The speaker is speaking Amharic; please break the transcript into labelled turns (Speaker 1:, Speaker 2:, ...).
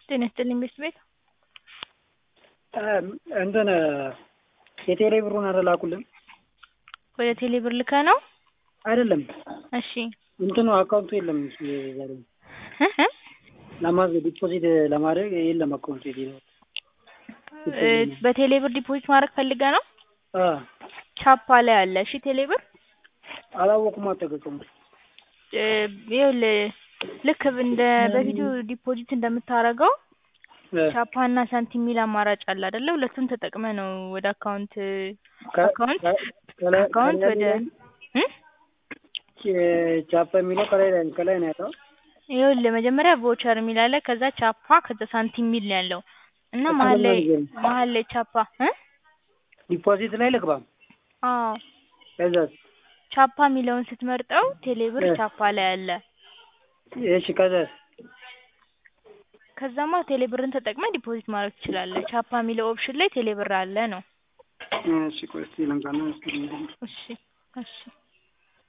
Speaker 1: ጤና ይስጥልኝ ቤት ቤት
Speaker 2: እንትን የቴሌ ብሩን አረላኩልን
Speaker 1: ወደ ቴሌ ብር ልከህ ነው?
Speaker 2: አይደለም
Speaker 1: እሺ
Speaker 2: እንትኑ አካውንቱ የለም ዛሬ ለማዝ ዲፖዚት ለማድረግ የለም አካውንቱ የቴሌ
Speaker 1: እ በቴሌ ብር ዲፖዚት ማድረግ ፈልገህ ነው? ቻፓ ላይ አለ። እሺ ቴሌ ብር
Speaker 2: አላወኩም አልተገጸሙ
Speaker 1: እ ይኸውልህ ልክ እንደ በፊቱ ዲፖዚት እንደምታደርገው ቻፓ እና ሳንቲም የሚል አማራጭ አለ አይደለ? ሁለቱን ተጠቅመህ ነው ወደ አካውንት አካውንት አካውንት ወደ እ
Speaker 2: ቻፓ የሚለው ከላይ ላይ ከላይ ነው ያለው።
Speaker 1: ይኸውልህ መጀመሪያ ቮቸር የሚል አለ። ከዛ ቻፓ ከዛ ሳንቲም የሚል ነው ያለው እና መሀል ላይ መሀል ላይ ቻፓ እ
Speaker 2: ዲፖዚት ላይ ልግባ።
Speaker 1: አዎ
Speaker 2: ከዛስ
Speaker 1: ቻፓ የሚለውን ስትመርጠው ቴሌብር ቻፓ ላይ አለ።
Speaker 2: እሺ ከዛስ
Speaker 1: ከዛማ ቴሌብርን ተጠቅመህ ዲፖዚት ማድረግ ትችላለህ። ቻፓ የሚለው ኦፕሽን ላይ ቴሌብር አለ ነው።
Speaker 2: እሺ ቆይ እስኪ ልንካና እስኪ
Speaker 1: እሺ እሺ